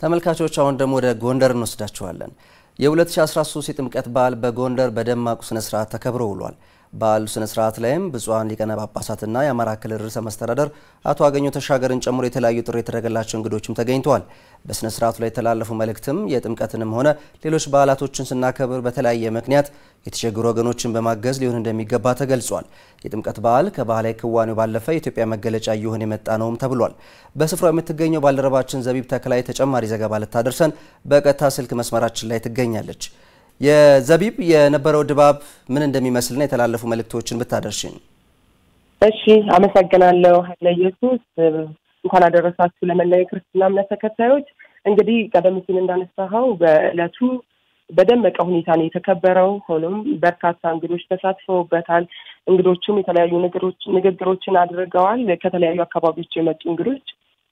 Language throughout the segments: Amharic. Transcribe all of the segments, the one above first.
ተመልካቾች አሁን ደግሞ ወደ ጎንደር እንወስዳችኋለን። የ2013 የጥምቀት በዓል በጎንደር በደማቁ ስነ ስርዓት ተከብሮ ውሏል። በዓሉ ስነ ስርዓት ላይም ብፁዓን ሊቃነ ጳጳሳትና የአማራ ክልል ርዕሰ መስተዳደር አቶ አገኘሁ ተሻገርን ጨምሮ የተለያዩ ጥሪ የተደረገላቸው እንግዶችም ተገኝተዋል። በስነ ስርዓቱ ላይ የተላለፉ መልእክትም የጥምቀትንም ሆነ ሌሎች በዓላቶችን ስናከብር በተለያየ ምክንያት የተቸገሩ ወገኖችን በማገዝ ሊሆን እንደሚገባ ተገልጿል። የጥምቀት በዓል ከባህላዊ ክዋኔው ባለፈ የኢትዮጵያ መገለጫ እየሆነ የመጣ ነውም ተብሏል። በስፍራው የምትገኘው ባልደረባችን ዘቢብ ተክላይ ተጨማሪ ዘገባ ልታደርሰን በቀጥታ ስልክ መስመራችን ላይ ትገኛለች። የዘቢብ የነበረው ድባብ ምን እንደሚመስልና የተላለፉ መልእክቶችን ብታደርሽን። እሺ፣ አመሰግናለሁ ኃይለ ኢየሱስ። እንኳን አደረሳችሁ ለመላው የክርስትና እምነት ተከታዮች። እንግዲህ ቀደም ሲል እንዳነሳኸው በዕለቱ በደመቀ ሁኔታ ነው የተከበረው። ሆኖም በርካታ እንግዶች ተሳትፈውበታል። እንግዶቹም የተለያዩ ንግግሮችን አድርገዋል። ከተለያዩ አካባቢዎች የመጡ እንግዶች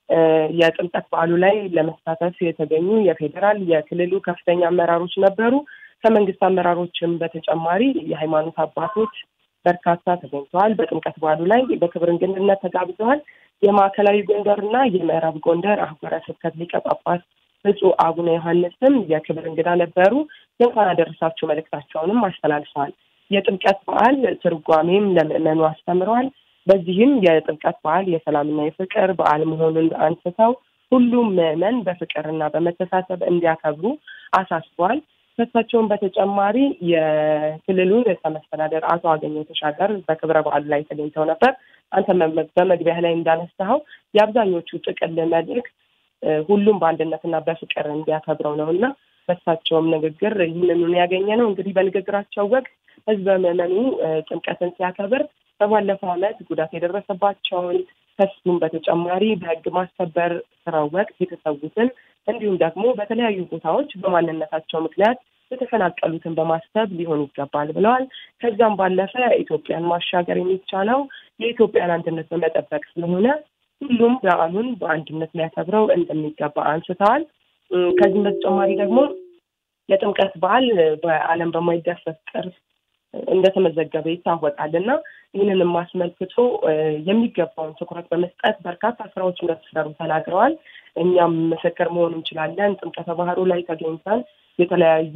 የጥምቀት በዓሉ ላይ ለመሳተፍ የተገኙ የፌዴራል የክልሉ ከፍተኛ አመራሮች ነበሩ። ከመንግስት አመራሮችም በተጨማሪ የሃይማኖት አባቶች በርካታ ተገኝተዋል። በጥምቀት በዓሉ ላይ በክብር እንግድነት ተጋብዘዋል። የማዕከላዊ ጎንደርና የምዕራብ ጎንደር አህጉረ ስብከት ሊቀ ጳጳስ ብፁዕ አቡነ ዮሐንስም የክብር እንግዳ ነበሩ። የእንኳን አደረሳችሁ መልእክታቸውንም አስተላልፈዋል። የጥምቀት በዓል ትርጓሜም ለምዕመኑ አስተምረዋል። በዚህም የጥምቀት በዓል የሰላምና የፍቅር በዓል መሆኑን አንስተው ሁሉም ምዕመን በፍቅርና በመተሳሰብ እንዲያከብሩ አሳስቧል። ከእሳቸውም በተጨማሪ የክልሉ ርዕሰ መስተዳደር አቶ አገኘሁ ተሻገር በክብረ በዓሉ ላይ ተገኝተው ነበር። አንተ በመግቢያ ላይ እንዳነሳኸው የአብዛኞቹ ጥቅል መልእክት ሁሉም በአንድነትና በፍቅር እንዲያከብረው ነው እና በእሳቸውም ንግግር ይህንኑን ያገኘ ነው። እንግዲህ በንግግራቸው ወቅት ህዝበ ምዕመኑ ጥምቀትን ሲያከብር በባለፈው ዓመት ጉዳት የደረሰባቸውን ከሱም በተጨማሪ በህግ ማስከበር ስራው ወቅት የተሰዉትን እንዲሁም ደግሞ በተለያዩ ቦታዎች በማንነታቸው ምክንያት የተፈናቀሉትን በማሰብ ሊሆን ይገባል ብለዋል። ከዚያም ባለፈ ኢትዮጵያን ማሻገር የሚቻለው የኢትዮጵያን አንድነት በመጠበቅ ስለሆነ ሁሉም በዓሉን በአንድነት ሊያከብረው እንደሚገባ አንስተዋል። ከዚህም በተጨማሪ ደግሞ የጥምቀት በዓል በዓለም በማይዳሰስ ቅርስ እንደተመዘገበ ይታወቃል እና ይህንንም አስመልክቶ የሚገባውን ትኩረት በመስጠት በርካታ ስራዎች እንደተሰሩ ተናግረዋል። እኛም ምስክር መሆን እንችላለን። ጥምቀተ ባህሩ ላይ ተገኝተን የተለያዩ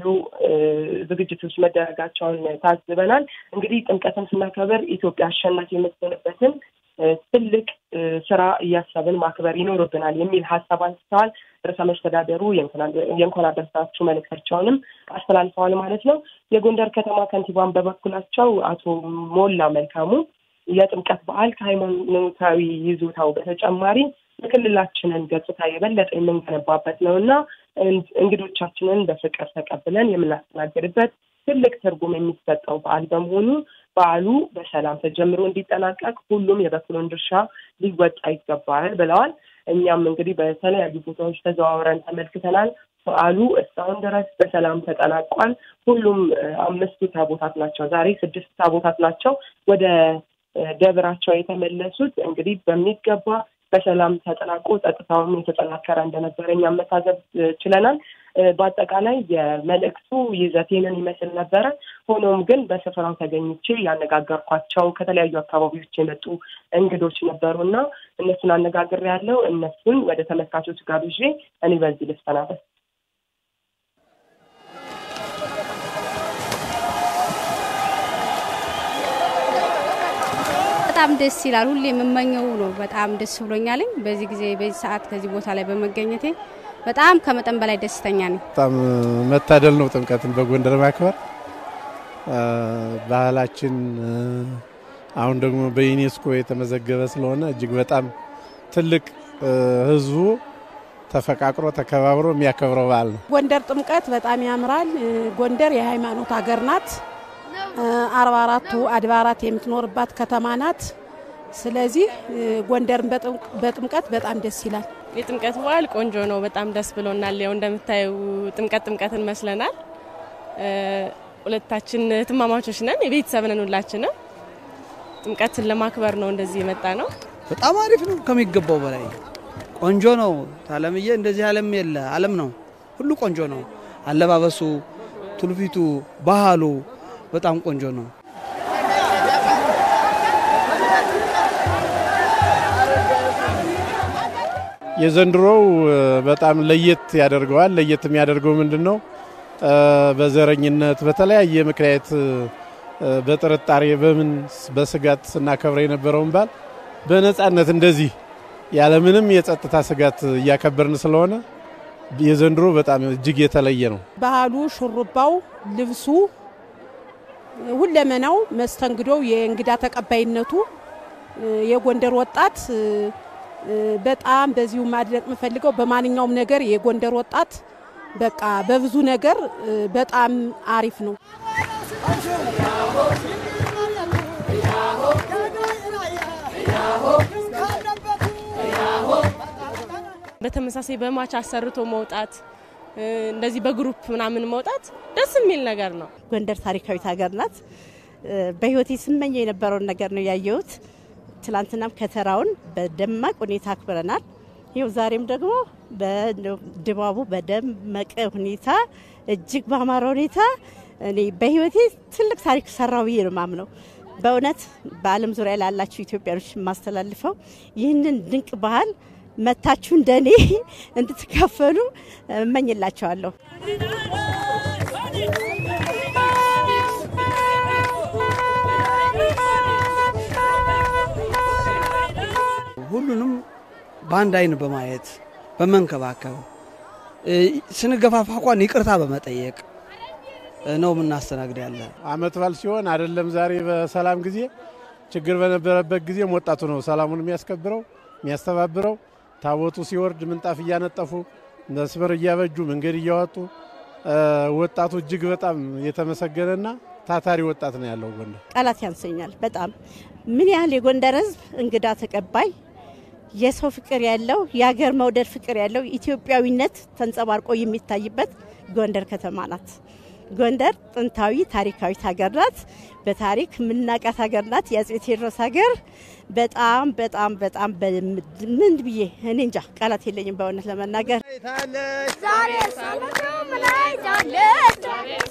ዝግጅቶች መደረጋቸውን ታዝበናል። እንግዲህ ጥምቀትን ስናከብር ኢትዮጵያ አሸናፊ የምትሆንበትን ትልቅ ስራ እያሰብን ማክበር ይኖርብናል የሚል ሀሳብ አንስተዋል። ርዕሰ መስተዳደሩ የእንኳን አደረሳችሁ መልእክታቸውንም አስተላልፈዋል ማለት ነው። የጎንደር ከተማ ከንቲባን በበኩላቸው አቶ ሞላ መልካሙ የጥምቀት በዓል ከሃይማኖታዊ ይዞታው በተጨማሪ የክልላችንን ገጽታ የበለጠ የምንገነባበት ነው እና እንግዶቻችንን በፍቅር ተቀብለን የምናስተናግድበት ትልቅ ትርጉም የሚሰጠው በዓል በመሆኑ በዓሉ በሰላም ተጀምሮ እንዲጠናቀቅ ሁሉም የበኩሉን ድርሻ ሊወጣ ይገባል ብለዋል። እኛም እንግዲህ በተለያዩ ቦታዎች ተዘዋውረን ተመልክተናል። በዓሉ እስካሁን ድረስ በሰላም ተጠናቋል። ሁሉም አምስቱ ታቦታት ናቸው። ዛሬ ስድስት ታቦታት ናቸው ወደ ደብራቸው የተመለሱት። እንግዲህ በሚገባ በሰላም ተጠናቆ ጸጥታውም የተጠናከረ እንደነበረ እኛም መታዘብ ችለናል። በአጠቃላይ የመልእክቱ ይዘቴንን ይመስል ነበረ። ሆኖም ግን በስፍራው ተገኝቼ ያነጋገርኳቸው ከተለያዩ አካባቢዎች የመጡ እንግዶች ነበሩ እና እነሱን አነጋግሬ ያለው እነሱን ወደ ተመልካቾች ጋብዤ እኔ በዚህ ልሰናበት። በጣም ደስ ይላል። ሁሌ የምመኘው ነው። በጣም ደስ ብሎኛለኝ በዚህ ጊዜ በዚህ ሰዓት ከዚህ ቦታ ላይ በመገኘቴ በጣም ከመጠን በላይ ደስተኛ ነኝ። በጣም መታደል ነው ጥምቀትን በጎንደር ማክበር ባህላችን አሁን ደግሞ በዩኔስኮ የተመዘገበ ስለሆነ እጅግ በጣም ትልቅ ሕዝቡ ተፈቃቅሮ ተከባብሮ የሚያከብረው በዓል ነው። ጎንደር ጥምቀት በጣም ያምራል። ጎንደር የሃይማኖት ሀገር ናት። አርባ አራቱ አድባራት የምትኖርባት ከተማ ናት። ስለዚህ ጎንደርን በጥምቀት በጣም ደስ ይላል። የጥምቀት በዓል ቆንጆ ነው። በጣም ደስ ብሎናል። ያው እንደምታዩ ጥምቀት ጥምቀትን መስለናል። ሁለታችን ትማማቾች ነን፣ የቤተሰብ ነን ሁላችንም። ጥምቀትን ለማክበር ነው እንደዚህ የመጣ ነው። በጣም አሪፍ ነው ከሚገባው በላይ ቆንጆ ነው። ታለምዬ እንደዚህ ዓለም የለ ዓለም ነው። ሁሉ ቆንጆ ነው። አለባበሱ፣ ትውፊቱ፣ ባህሉ በጣም ቆንጆ ነው። የዘንድሮው በጣም ለየት ያደርገዋል። ለየት የሚያደርገው ምንድን ነው? በዘረኝነት በተለያየ ምክንያት በጥርጣሬ በምን በስጋት ስናከብረ የነበረውን በዓል በነጻነት እንደዚህ ያለምንም የጸጥታ ስጋት እያከበርን ስለሆነ የዘንድሮ በጣም እጅግ የተለየ ነው። ባህሉ፣ ሹሩባው፣ ልብሱ፣ ሁለመናው፣ መስተንግዶው፣ የእንግዳ ተቀባይነቱ የጎንደር ወጣት በጣም በዚሁ ማድነቅ የምፈልገው በማንኛውም ነገር የጎንደር ወጣት በቃ በብዙ ነገር በጣም አሪፍ ነው። በተመሳሳይ በማች አሰርቶ መውጣት እንደዚህ በግሩፕ ምናምን መውጣት ደስ የሚል ነገር ነው። ጎንደር ታሪካዊት ሀገር ናት። በህይወቴ ስመኘው የነበረውን ነገር ነው ያየሁት። ትላንትናም ከተራውን በደማቅ ሁኔታ አክብረናል። ይኸው ዛሬም ደግሞ በድባቡ በደመቀ ሁኔታ እጅግ በአማረ ሁኔታ እኔ በህይወቴ ትልቅ ታሪክ ሰራው ብዬ ነው ማምነው። በእውነት በዓለም ዙሪያ ላላችሁ ኢትዮጵያኖች የማስተላልፈው ይህንን ድንቅ ባህል መታችሁ እንደኔ እንድትካፈሉ እመኝላቸዋለሁ። ሁሉንም በአንድ አይን በማየት በመንከባከብ ስንገፋፋ እንኳን ይቅርታ በመጠየቅ ነው የምናስተናግድ ያለ። አመት በዓል ሲሆን አይደለም ዛሬ በሰላም ጊዜ ችግር በነበረበት ጊዜም ወጣቱ ነው ሰላሙን የሚያስከብረው የሚያስተባብረው። ታቦቱ ሲወርድ ምንጣፍ እያነጠፉ መስመር እያበጁ መንገድ እያወጡ ወጣቱ እጅግ በጣም የተመሰገነና ታታሪ ወጣት ነው ያለው ጎንደር። ቃላት ያንሰኛል። በጣም ምን ያህል የጎንደር ሕዝብ እንግዳ ተቀባይ፣ የሰው ፍቅር ያለው የሀገር መውደድ ፍቅር ያለው ኢትዮጵያዊነት ተንጸባርቆ የሚታይበት ጎንደር ከተማ ናት። ጎንደር ጥንታዊ ታሪካዊት ሀገር ናት። በታሪክ የምናውቃት ሀገር ናት። የአፄ ቴዎድሮስ ሀገር በጣም በጣም በጣም ምን ብዬ እኔ እንጃ ቃላት የለኝም በእውነት ለመናገር ዛሬ